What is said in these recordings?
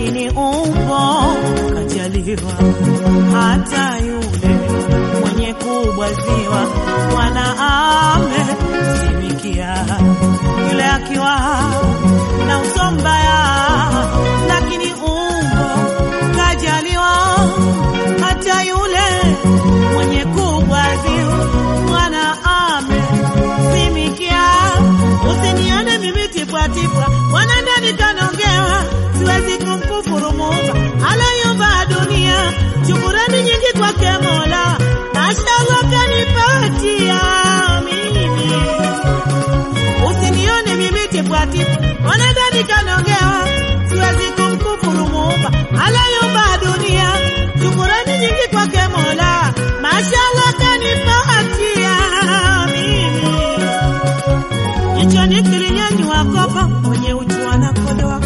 lakini umbo kajaliwa hata yule mwenye kubwaziwa mwana amesimikia yule akiwa na uso mbaya lakini umbo kajaliwa hata yule mwenye kubwaziwa mwana amesimikia usinione mimi tipwatipwa mwana ndani kanaongewa siwezi kumkufuru Muumba aliyeumba dunia. Shukurani nyingi kwake Mola, mashallah kanipatia mimi. Usinione mimi tipwatipwa, mwana ndani kanaongewa siwezi kumkufuru Muumba aliyeumba dunia. Shukurani nyingi kwake Mola, mashallah kanipatia mimi. Jichoni kilinyanyua kopa mwenye uchu anakodoa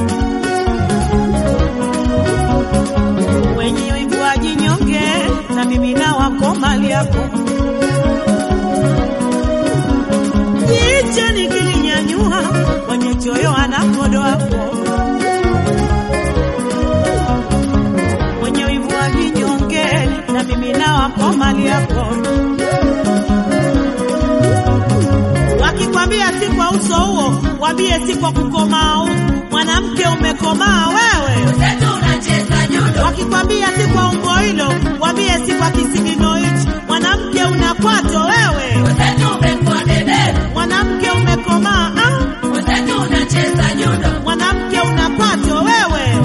wenye wivu wajinyonge, na mimi na wako mali yako. Jichoni kilinyanyua mwenye choyo anakodoa wenye wivu wajinyonge, na mimi na wako mali yako. Wakikwambia si kwa uso huo, wambie si kwa kukomaa huko. Mwanamke umekomaa wewe. Wakikwambia si kwa umbo hilo, wambie si kwa kisigino hichi. Mwanamke una kwato wewe. Mwanamke umekomaa ah? Mwanamke una kwato wewe.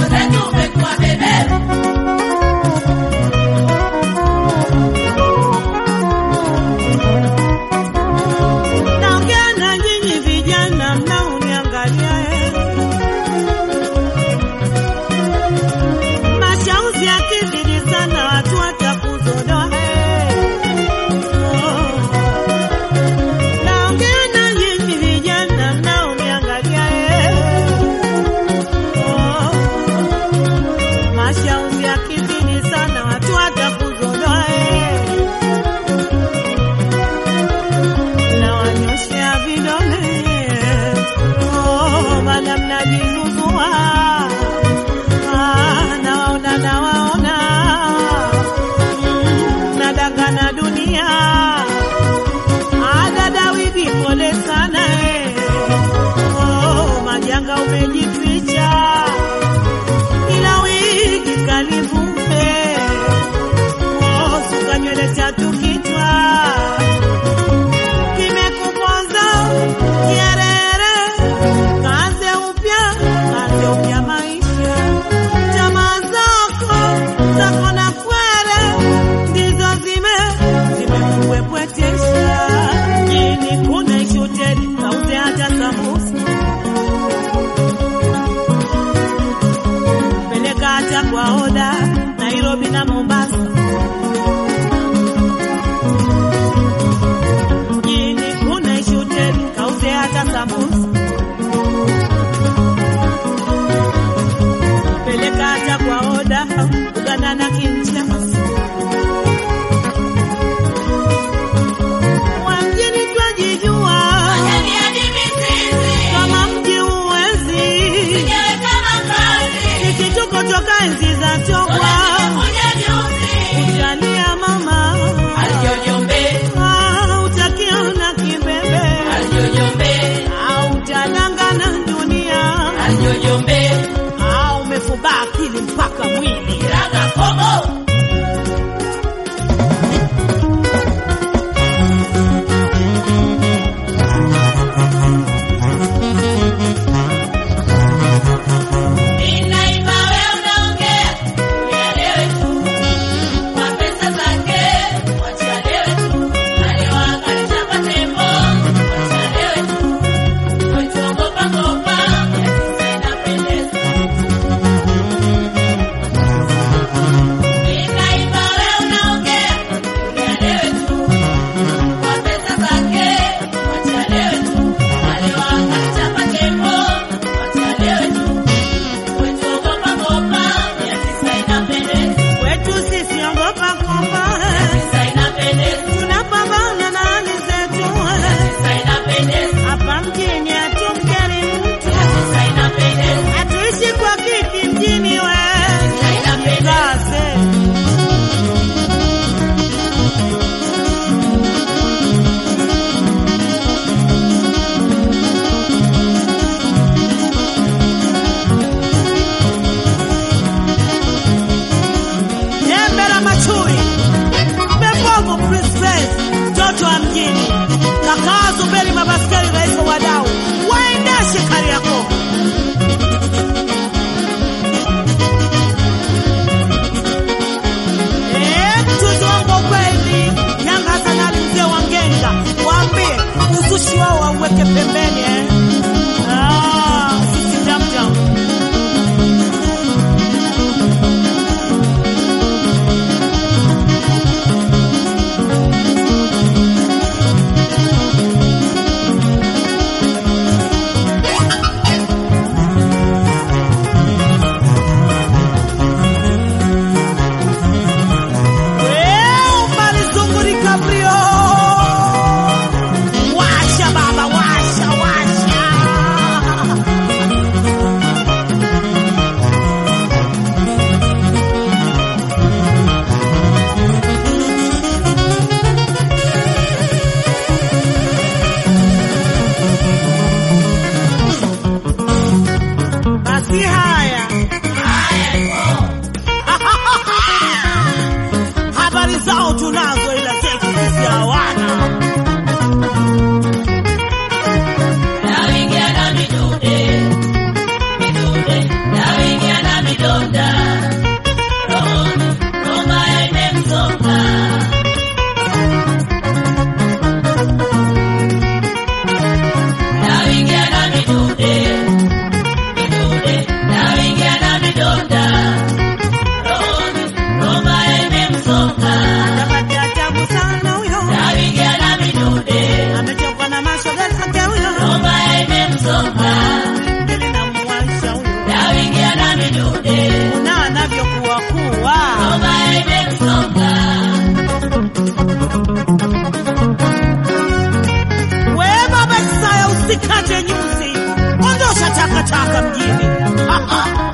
Naongea na nyinyi vijana mnaoniangalia eh. Mashauzi yakizidi sana watu watakuzodoa eh. Oh. Naongea na nyinyi vijana mnaoniangalia eh. Oh. Mashauzi yakizidi sana watu watakuzodoa eh. nawanyoshea vidole oh, maana mnajizuzua ah, nawaona nawaona mm, nadangana dunia adadawidi pole sana eh. oh, majanga umejificha ila wiki kalivume oh, suka nywele tatu kichwa kimekuponza kierere, kaanze upya, kaanze upya maisha. Tamaa zako zako na kwere ndizo zime zimekuwepweta watoto wa mjini. Kakaa Zuberi Mabaskeli, rais wa wadau, waendeshe Kariakoo. Eh, mchuzi wangu wa ukweli, Yanga Hassan Ali mzee wa Ngenga, waambie uzushi wao wauweke pembeni eh. Ah, sisi jam jam. Weu, malizungurika brio. Washa baba, washa, washa. Basi haya habari zao tunazo, ila zetu sisi hawana. Naingia na midude, midude, naingia na midonda. Rohoni, Roma imemsonga. Naingia na midude, midude, naingia na midonda. Rohoni, Roma imemsonga. Tapati ajabu sana huyo, Naingia na midude, amechokwa na mashoga zake huyo, Roma imemsonga. ngeli na muwaisha huyo, Naingia na midude. na anavyokuwa kuwa Roma imemsonga. we baba Isaya, usikate nyuzi, ondosha takataka mjini.